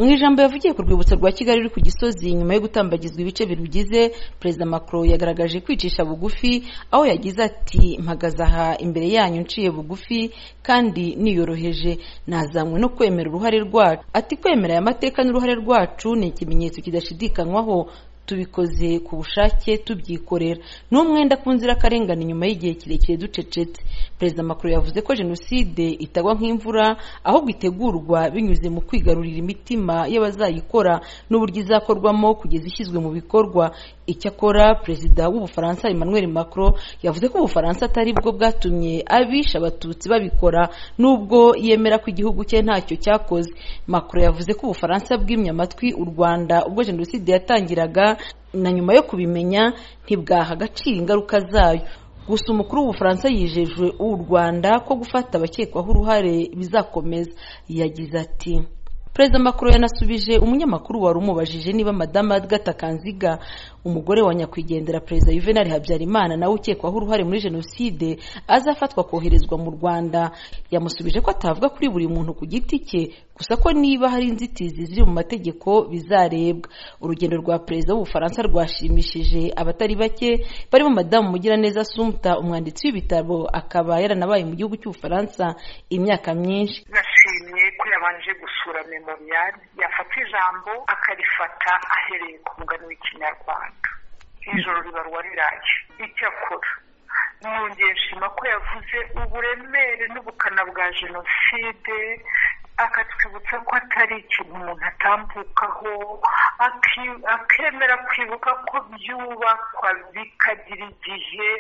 Mu ijambo yavugiye ku rwibutso rwa Kigali ruri ku Gisozi nyuma yo gutambagizwa ibice birugize Perezida Macron yagaragaje kwicisha bugufi aho yagize ati mpagaze aha imbere yanyu nciye bugufi kandi niyoroheje nazanywe no kwemera uruhare rwacu ati kwemera aya mateka n'uruhare rwacu ni ikimenyetso kidashidikanywaho tubikoze ku bushake tubyikorera ni umwenda ku nzirakarengane nyuma y'igihe kirekire ducecetse perezida macron yavuze ko jenoside itagwa nk'imvura ahubwo itegurwa binyuze mu kwigarurira imitima y'abazayikora n'uburyo izakorwamo kugeza ishyizwe mu bikorwa icyakora perezida w'ubufaransa emmanuel macron yavuze ko ubufaransa atari bwo bwatumye abisha abatutsi babikora nubwo yemera ko igihugu cye ntacyo cyakoze macron yavuze ko ubufaransa bwimye amatwi u rwanda ubwo jenoside yatangiraga na nyuma yo kubimenya ntibwaha agaciro ingaruka zayo gusa umukuru w'ubufaransa yijeje u rwanda ko gufata abakekwaho uruhare bizakomeza yagize ati perezida macron yanasubije umunyamakuru wari umubajije niba madame agatha kanziga umugore wa nyakwigendera perezida juvenal habyarimana nawe ukekwaho uruhare muri jenoside azafatwa koherezwa mu rwanda yamusubije ko atavuga kuri buri muntu ku giti cye gusa ko niba hari inzitizi ziri mu mategeko bizarebwa urugendo rwa perezida w'ubufaransa rwashimishije abatari bake barimo madamu mugiraneza sumta umwanditsi w'ibitabo akaba yaranabaye mu gihugu cy'ubufaransa imyaka myinshi nashimye ko yabanje gusura memoriyari yafata ijambo akarifata ahereye ku mugani w'ikinyarwanda ijoro ribarwa riraye icyakora mwongeye nshima ko yavuze uburemere n'ubukana bwa jenoside akatwibutsa ko atari ikintu umuntu atambukaho akemera kwibuka ko byubakwa bikagira igihe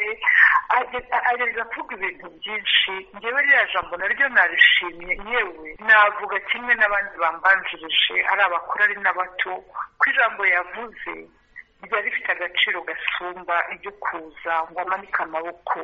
agerageza kuvuga ibintu byinsi ngewe ririya jambo naryo narishimye yewe navuga kimwe n'abandi bambanjirije ari abakuru ari n'abato ko ijambo yavuze riba rifite agaciro gasumba iryo kuza ngo amanike amaboko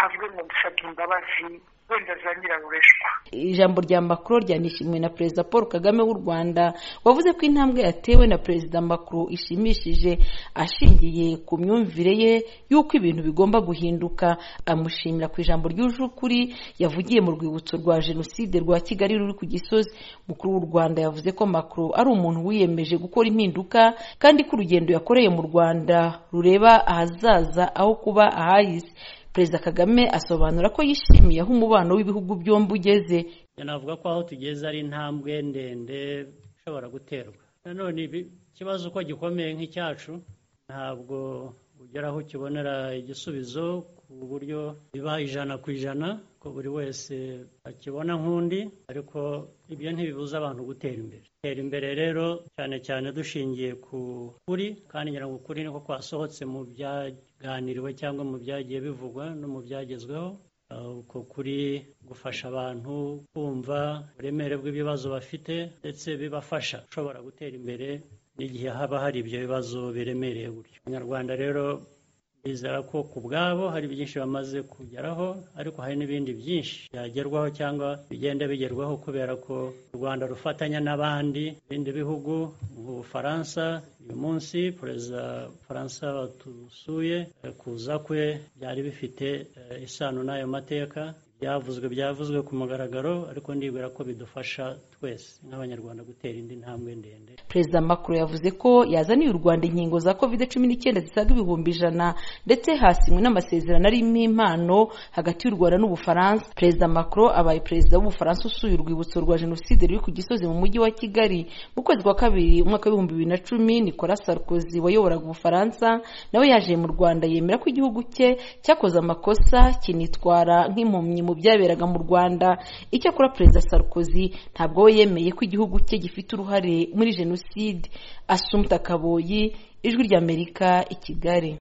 avuge ngo mbisabye imbabazi wenda zanyirarureshwa ijambo rya macron ryanishimiwe na perezida paul kagame w'u rwanda wavuze ko intambwe yatewe na perezida macron ishimishije ashingiye ku myumvire ye y'uko ibintu bigomba guhinduka amushimira ku ijambo ryuje ukuri yavugiye mu rwibutso rwa jenoside rwa kigali ruri ku gisozi mukuru w'u rwanda yavuze ko macron ari umuntu wiyemeje gukora impinduka kandi ko urugendo yakoreye mu rwanda rureba ahazaza aho kuba ahahise perezida kagame asobanura ko yishimiye aho umubano w'ibihugu byombi ugeze navuga ko aho tugeze ari intambwe ndende ishobora guterwa nanone ikibazo uko gikomeye nk'icyacu ntabwo ugera aho ukibonera igisubizo ku buryo biba ijana ku ijana ko buri wese akibona nk'undi ariko ibyo ntibibuza abantu gutera imbere gutera imbere rero cyane cyane dushingiye ku kuri kandi ngira ngo ukuri niko kwasohotse mu byaganiriwe cyangwa mu byagiye bivugwa no mu byagezweho uko kuri gufasha abantu kumva uburemere bw'ibibazo bafite ndetse bibafasha ushobora gutera imbere n'igihe haba hari ibyo bibazo biremereye gutyo abanyarwanda rero bizera ko ku bwabo hari byinshi bamaze kugeraho ariko hari n'ibindi byinshi byagerwaho cyangwa bigenda bigerwaho kubera ko u rwanda rufatanya n'abandi bindi bihugu mu bufaransa uyu munsi perezida faransa batusuye kuza kwe byari bifite isano n'ayo mateka byavuzwe byavuzwe ku mugaragaro ariko ndibwira ko bidufasha twese nk'abanyarwanda gutera indi ntambwe ndende perezida macron yavuze ko yazaniye u rwanda inkingo za covid cumi n'icyenda zisaga ibihumbi ijana ndetse hasinywe n'amasezerano arimo impano hagati y'u rwanda n'ubufaransa perezida macron abaye perezida w'ubufaransa usuye urwibutso rwa jenoside ruri ku gisozi mu mujyi wa kigali mu kwezi kwa kabiri umwaka w'ibihumbi bibiri na cumi nicolas sarkozy wayoboraga ubufaransa nawe yaje mu rwanda yemera ko igihugu cye cyakoze amakosa kinitwara nk'impumyi mu byaberaga mu rwanda icyakora perezida sarkozy ntabwo we yemeye ko igihugu cye gifite uruhare muri jenoside asumta kaboyi ijwi ry'amerika i kigali